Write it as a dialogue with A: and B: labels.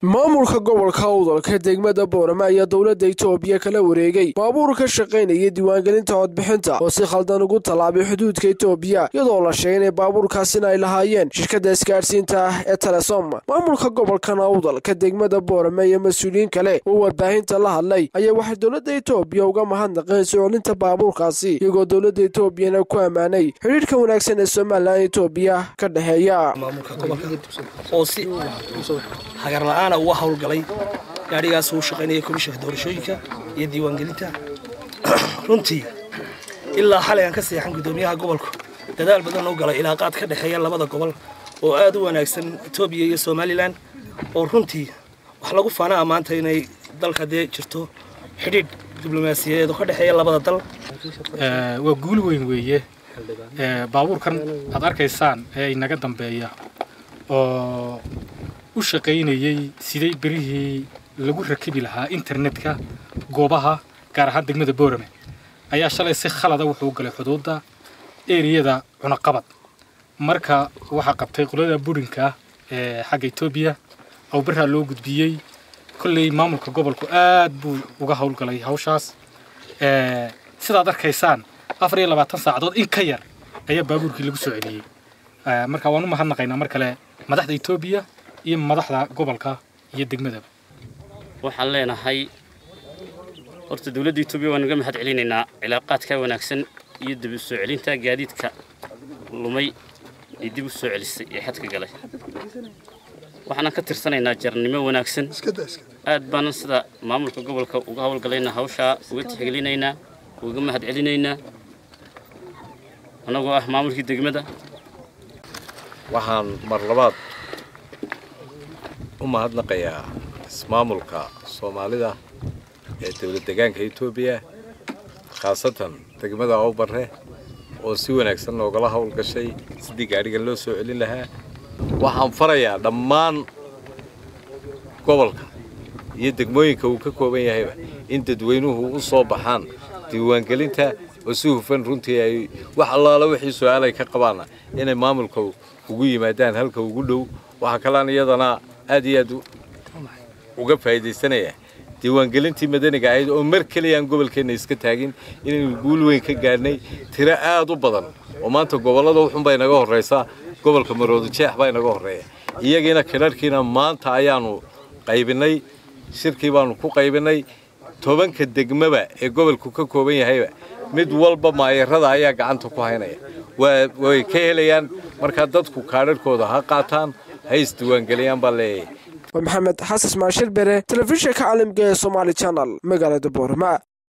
A: maamulka gobolka awdalka degmada boorama ayaa dowladda itoobiya kala wareegay baabuur ka shaqaynaya diiwaangelinta codbixinta oo si khaldan ugu tallaabay xuduudka itoobiya iyadoo la sheegay inay baabuurkaasina ay lahaayeen shirkadda isgaadhsiinta ah ee telesom maamulka gobolkan awdalka degmada boorama iyo mas-uuliyiin kale oo warbaahinta la hadlay ayaa waxay dowladda itoobiya uga mahadnaqeen socoolinta baabuurkaasi iyagoo dowladda itoobiyana ku ammaanay xidhiidhka wanaagsan ee somalilan itoobiya ka dhexeeya
B: maamulka gobolka oo si hagar la-aana uga howlgalay gaadhigaas uu shaqaynaya komishanka doorashooyinka iyo diiwaangelinta runtii ilaa xalay aan ka seexan guddoomiyaha gobolku dadaal badan u galay ilaaqaad ka dhexeeya labada gobol oo aad u wanaagsan etoobiya iyo somalilan oo runtii wax lagu faana ammaanta inay dalka dee jirto xidhiidh diblomaasiyadeed oo ka dhexeeya labada dal
C: waa guul weyn weeye baabuurkan aad arkaysaan ee inaga dambeeya oo u shaqaynayey siday berihii lagu rakibi lahaa internetka goobaha gaar ahaan degmada boorame ayaa shalay si khalada wuxuu galay xuduudda eriyada cunaqabad marka waxaa qabtay qolada burinka ee xagga etoobiya oo berihaa loo gudbiyey kolley maamulka gobolku aad buu uga howlgalay hawshaas sidaad arkaysaan afar iyo labaatan saacadood in ka yar ayaa baabuurkii lagu soo celiyey marka waan u mahadnaqaynaa mar kale madaxda etoobiya iyo madaxda gobolka iyo degmadaba
D: waxaan leenahay horta dowladda etoobiya waan naga mahad celinaynaa cilaaqaadka wanaagsan iyo dib u soo celinta gaadiidka lumay ee dib u soo celisay ee xadka galay waxaanan ka tirsanaynaa jarnimo wanaagsan aad baanan sida maamulka gobolka uga howlgalayna hawshaa uga tixgelinaynaa uga mahad celinaynaa annagoo ah maamulkii degmada
E: waxaan mar labaad u mahadnaqayaa ismaamulka soomaalida ee dowlad degaanka etoobiya khaasatan degmada owbarre oo si wanaagsan noogala howlgashay sidii gaadhiga loo soo celin lahaa waxaan farayaa dhammaan gobolka iyo degmooyinka uu ka kooban yahayba in dadweynuhu u soo baxaan diiwaangelinta oo si hufan runtii ay wax allaala wixii su-aalay ka qabaana inay maamulka ugu yimaadaan halka ugu dhow waxaa kalaan iyadana aad iyo aad uga faa'iidaysanaya diiwaangelintii madaniga ahayd oo mar keliya aan gobolkeenna iska taagin inaynu guul weyn ka gaadhnay tiro aad u badan oo maanta gobollada uxunbay naga horraysaa gobolka maroodo jeex baa inaga horreeya iyagiina kidharhkiina maanta ayaanu qaybinnay shirkii baanu ku qaybinnay tobanka degmaba ee gobolku ka kooban yahayba mid walba maayarada ayaa gacanta ku haynaya way ka helayaan markaa dadku kaadharhkooda ha qaataan ha isdiiwaangeliyaan baa leeyahay
A: waa maxamed xasan maashir bere telefishinka caalamka ee somaali janal magaalada boorama